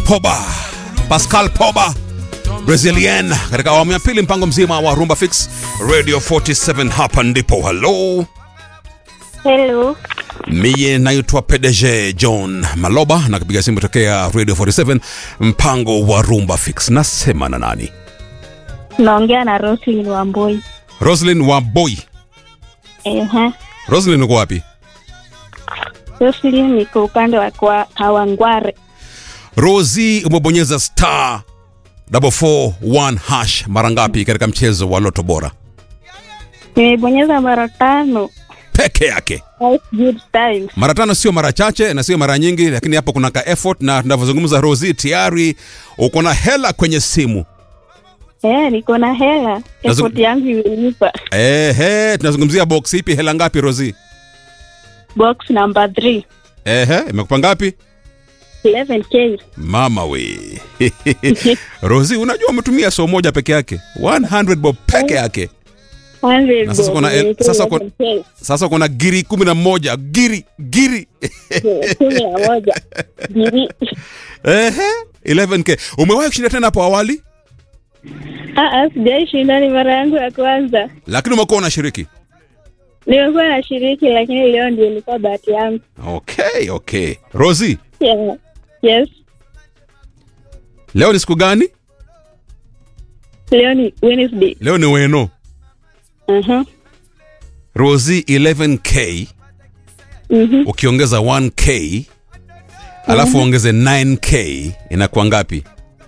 Poba, Pascal Poba Brazilian katika awamu ya pili, mpango mzima wa Rumba Fix Radio 47. Hapa ndipo halo, Hello. miye naitwa PDG John Maloba na kupiga simu tokea Radio 47, mpango wa Rumba Fix. Nasema na nani? Naongea na Roslyn Wamboi. Roslyn wa Boy. Ehe. Roslyn uko wapi? Roslyn niko upande wa kwa Kawangware. Rosi, umebonyeza star 441 hash mara ngapi katika mchezo wa Loto Bora? Nimebonyeza mara tano. Peke yake. Five good times. Mara tano sio mara chache na sio mara nyingi, lakini hapo kuna ka effort, na tunavyozungumza Rosi, tayari uko na hela kwenye simu. Eh, niko na hela. Nazo- Effort yangu imenipa. Ehe, tunazungumzia box ipi? Hela ngapi Rosi? Box number 3. Ehe, imekupa ngapi? 11k. Mama we Rosi, unajua umetumia so moja peke yake 100 bob peke yake. 100 Na sasa kuna el- bob, sasa kuna- 11K. Sasa kuna giri kumi na moja giri giri Kumi na moja. Giri. Ehe, 11k. Umewahi kushinda tena hapo awali, Ah, ah, sijai shinda, ni mara yangu ya kwanza. lakini umekuwa unashiriki. Nimekuwa nashiriki lakini leo ndio ilikuwa bahati yangu. Okay, okay. Rosi, Yeah. Yes. leo ni siku gani? Leo ni Wednesday. Leo ni weno. Mhm. Rosi 11k Mhm. ukiongeza 1k alafu ongeze 9k inakuwa ngapi?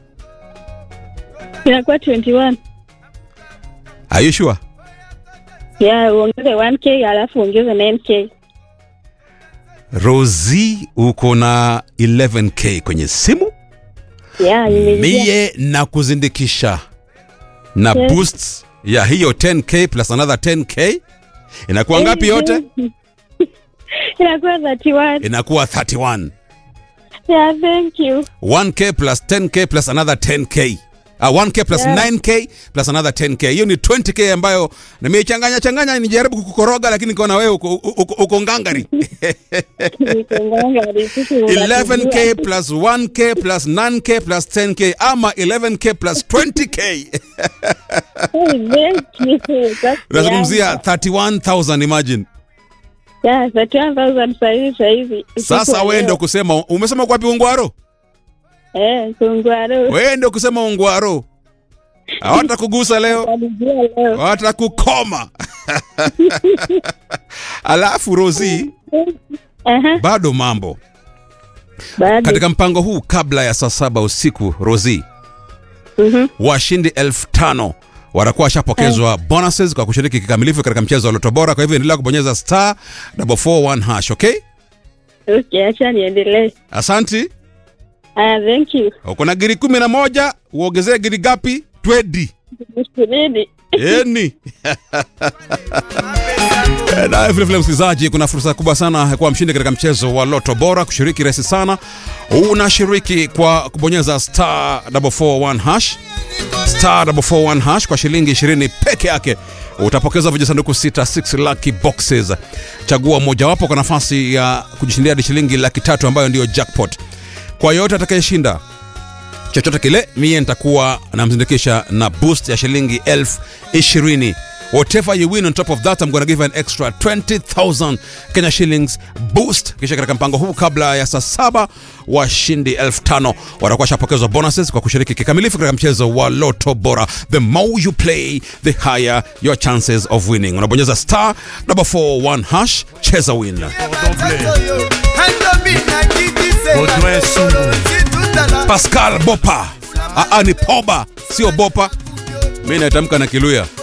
Inakuwa 21. Are you sure? Yeah, uongeze 1k alafu uongeze 9k. Rosi uko na 11k kwenye simu, Yeah, nimeingia. mie na kuzindikisha na Yes. boost ya hiyo 10k plus another 10k inakuwa ngapi yote? Inakuwa 31. Inakuwa 31. Yeah, thank you. 1k plus 10k plus another 10k Uh, 1k plus Yeah. 9k plus another 10k hiyo ni 20k ambayo nimeichanganya changanya nijaribu kukukoroga lakini nikaona wewe uko, uko, uko ngangari Nikonganga, risisi unatujua. 11k plus 1k plus 9k plus 10k ama 11k plus 20k Hey, thank you. That's unazungumzia yeah. 31000 imagine Yeah, 31,000 sahizi sahizi. sasa wewe ndio kusema umesema kwapi ungwaro Eh, kungwaro. wewe ndio kusema ungwaro hawatakugusa leo Walijua leo. watakukoma alafu rosi Aha, bado mambo bado. katika mpango huu kabla ya saa saba usiku rosi Mhm. washindi elfu tano watakuwa washapokezwa bonuses kwa kushiriki kikamilifu katika mchezo wa loto bora kwa hivyo endelea kubonyeza star 441 hash okay Okay, acha niendelee. asanti Ah, thank you. uko na giri kumi na moja uongezee giri gapi twedi Nisubiri. eni na vile vile msikilizaji kuna fursa kubwa sana ya kuwa mshindi katika mchezo wa loto bora kushiriki rahisi sana unashiriki kwa kubonyeza star 441 hash star 441 hash kwa shilingi 20 peke yake utapokeza vijisanduku 66 lucky boxes chagua mojawapo kwa nafasi ya kujishindia hadi shilingi laki tatu ambayo ndiyo jackpot kwa yote atakayeshinda chochote kile mie nitakuwa namzindikisha na boost ya shilingi elfu ishirini whatever you win on top of that I'm gonna give an extra 20000 Kenya shillings boost kisha katika mpango huu kabla ya saa saba washindi elfu tano watakuwa shapokezwa bonuses kwa kushiriki kikamilifu katika mchezo wa loto bora the more you play the higher your chances of winning unabonyeza star number 41 hash cheza win Baudouin Sungu. Pascal Bopa Aa, ni Poba sio Bopa mi naitamka na Kiluya